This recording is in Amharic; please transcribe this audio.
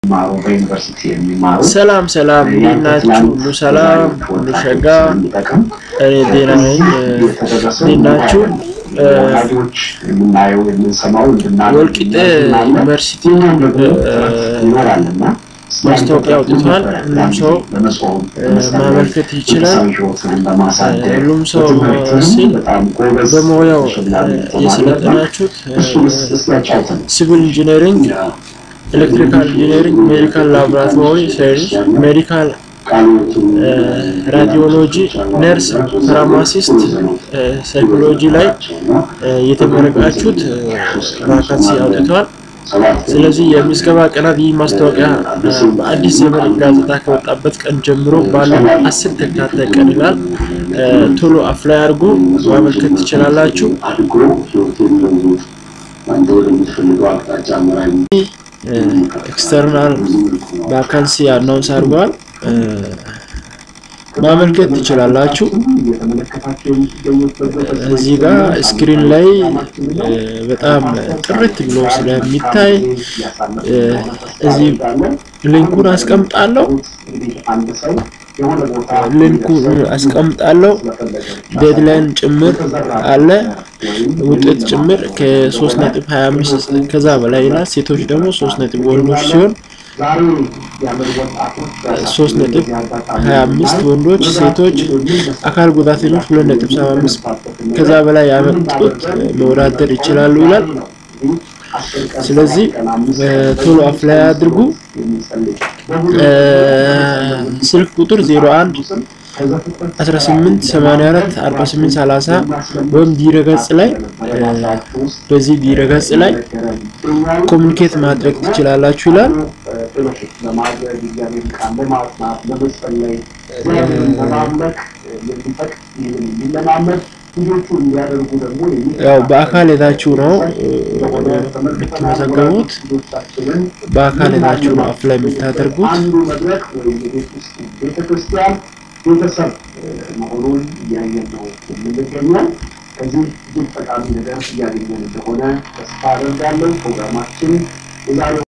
የሚማሩ በዩኒቨርሲቲ የሚማሩ ሰላም ሰላም፣ እንዴት ናችሁ? ሁሉ ሰላም፣ ሁሉ ሸጋ። እኔ ጤና ነኝ። እንዴት ናችሁ? ወላጆች የምናየው የምንሰማው እንድናደርግ ወልቂጤ ዩኒቨርሲቲ ይኖራልና ማስታወቂያ አውጥቷል። ሁሉም ሰው ማመልከት ይችላል። ሁሉም ሰው ሲል በሙያው የሰለጠናችሁት ሲቪል ኢንጂነሪንግ፣ ኤሌክትሪካል ኢንጂነሪንግ፣ ሜዲካል ላቦራቶሪ ሳይንስ፣ ሜዲካል ራዲዮሎጂ፣ ነርስ፣ ፋርማሲስት፣ ሳይኮሎጂ ላይ የተመረቃችሁት ቫካንሲ አውጥቷል። ስለዚህ የምዝገባ ቀናት ይህ ማስታወቂያ በአዲስ ዘመን ጋዜጣ ከወጣበት ቀን ጀምሮ ባለው አስር ተከታታይ ቀን ይላል። ቶሎ አፍላይ አድርጎ ማመልከት ትችላላችሁ። ኤክስተርናል ቫካንሲ አናውንስ አድርገዋል። ማመልከት ትችላላችሁ። እዚህ ጋር ስክሪን ላይ በጣም ጥርት ብሎ ስለሚታይ እዚህ ሊንኩን አስቀምጣለሁ። ሊንኩን አስቀምጣለሁ። ዴድላይን ጭምር አለ፣ ውጤት ጭምር ከሶስት ነጥብ ሀያ አምስት ከዛ በላይ ይላል። ሴቶች ደግሞ ሶስት ነጥብ ወንዶች ሲሆን ሶስት ነጥብ ሀያ አምስት ወንዶች፣ ሴቶች፣ አካል ጉዳተኞች ሁለት ነጥብ ሰባ አምስት ከዛ በላይ ያመጡት መወዳደር ይችላሉ ይላል። ስለዚህ ቶሎ አፍላይ አድርጉ። ስልክ ቁጥር 01 18 84 48 30 ወይም ድረገጽ ላይ በዚህ ድረገጽ ላይ ኮሚኒኬት ማድረግ ትችላላችሁ ይላል። ያው በአካል ሄዳችሁ ነው የምትመዘገቡት። በአካል ሄዳችሁ ነው አፍላይ የምታደርጉት። ቤተሰብ መሆኑን እያየን ነው የምንገኘው። ከዚህ እጅግ ጠቃሚ ነገር እያገኘን እንደሆነ ተስፋ አደርጋለሁ። ፕሮግራማችን የዛሬው